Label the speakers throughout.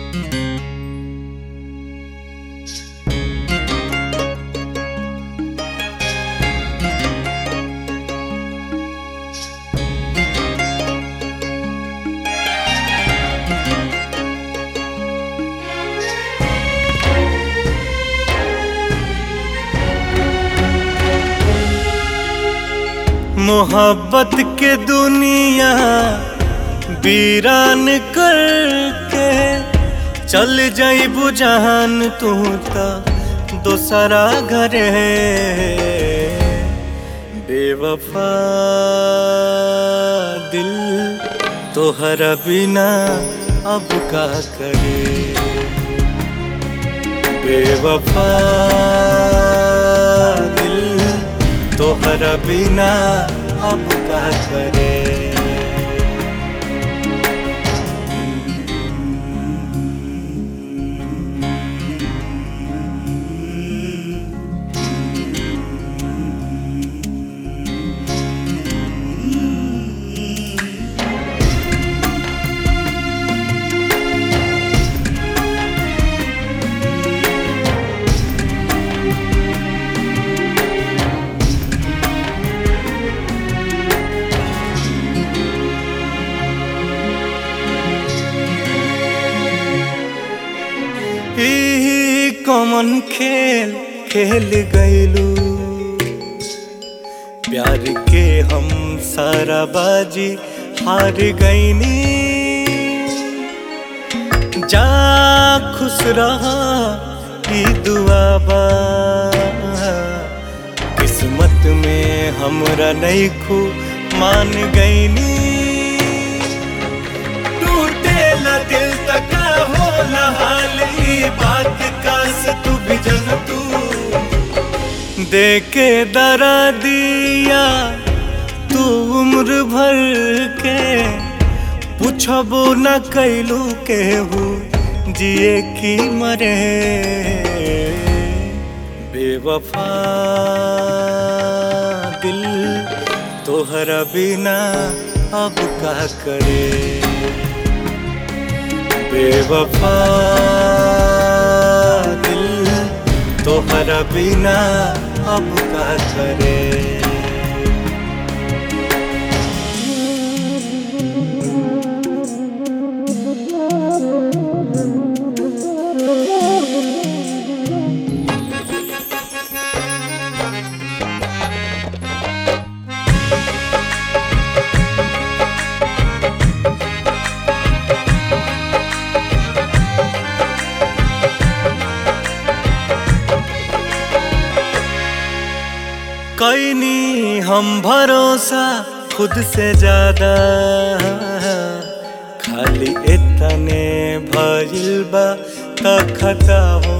Speaker 1: मोहब्बत के दुनिया वीरान करके चल जाइबू जहान तू त दोसरा घरे बेवफा दिल तोहरा बिना अब का करे बेवफा दिल तोहरा बिना अब का करे ई कमन खेल खेल गईलू प्यार के हम सारा बाजी हार गईनी जा खुश रहा ई दुआ बा किस्मत में हमरा नहीं खू मान गईनी टूटेला दिल तक होला हाल ई बात का से तू भी जन तू देके दरा दिया तू उम्र भर के पूछबो न कैलू केहू जिए की मरे बेवफा दिल तोहरा बिना अब का करे बेवफा दिल तोहरा बिना अब का करे कैनी हम भरोसा खुद से ज्यादा खाली इतने भइल बा त खता हो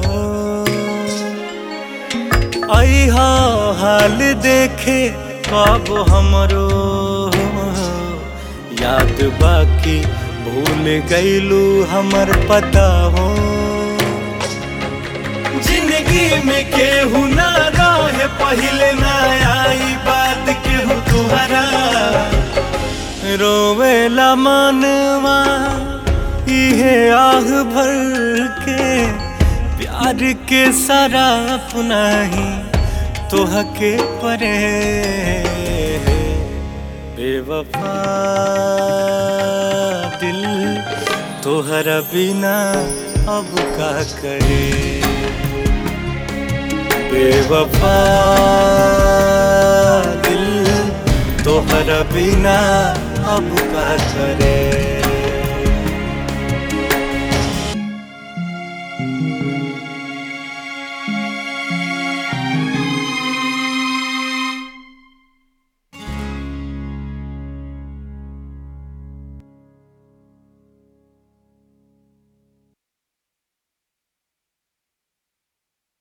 Speaker 1: अहा हाल देखे कब हमरो याद बाकी भूल गईलू हमर पता हो जिंदगी में केहू ना रहे पहले ना आई बात केहू तुहरा रोवेला मनवा इहे आह भर के प्यार के सारा अपना ही तोह के परे बेवफा दिल तोहरा बिना अब का करे बेवफा दिल तोहरा बिना अब का करे